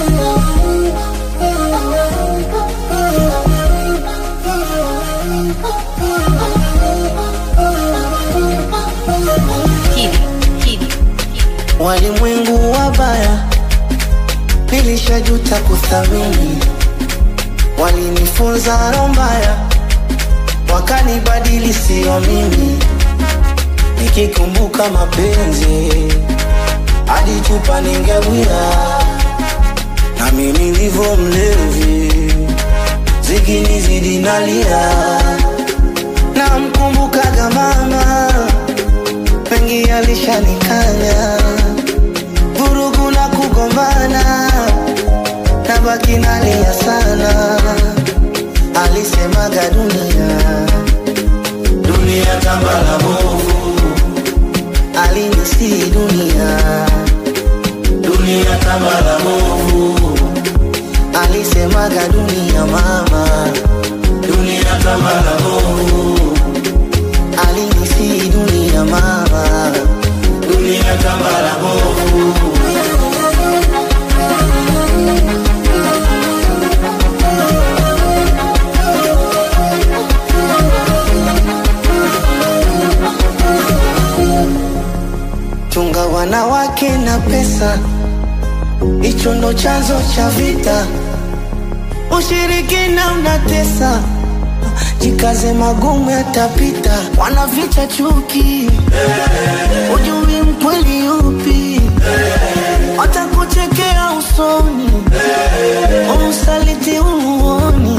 Walimwengu wabaya, nilishajuta kuthamini. Walinifunza roho mbaya, wakanibadili sio mimi. Nikikumbuka mapenzi, hadi chupa ningewia, nami nilivyo mlevi, zikinizidi nalia. Namkumbukaga mama, mengi alishanikanya, vurugu na kugombana, nabaki nalia sana. Alisemaga dunia, dunia kama la bovu, alinisi dunia, dunia kama la bovu, alisemaga dunia mama, dunia kama la bovu, alinisi dunia mama, dunia kama la bovu. Chunga wanawake na pesa, hicho ndo chanzo cha vita. Ushirikina unatesa, jikaze, magumu yatapita. Wanaficha chuki, ujui mkweli yupi, watakuchekea usoni, umsaliti umuoni.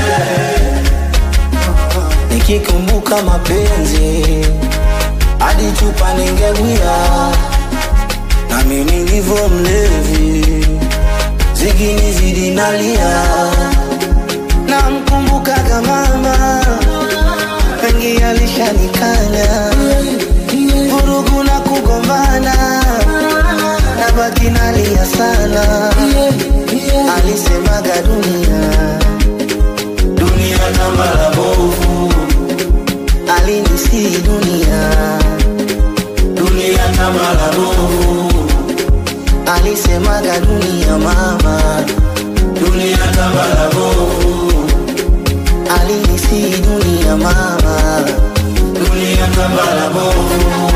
Nikikumbuka mapenzi hadi chupa ningewia, nami nilivyo mlevi, zikinizidi nalia. Namkumbukaga mama, mengi alishanikanya, vurugu na kugombana, nabaki nalia sana. Alisemaga dunia, dunia kama la bovu, alinisi dunia dunia kama la bovu, alisemaga dunia mama, dunia kama la bovu, alinisi dunia mama, dunia kama la bovu.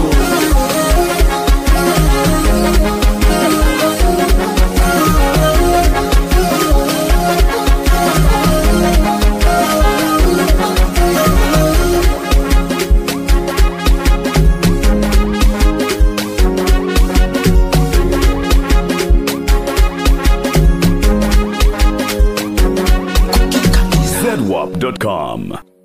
zedwap.com.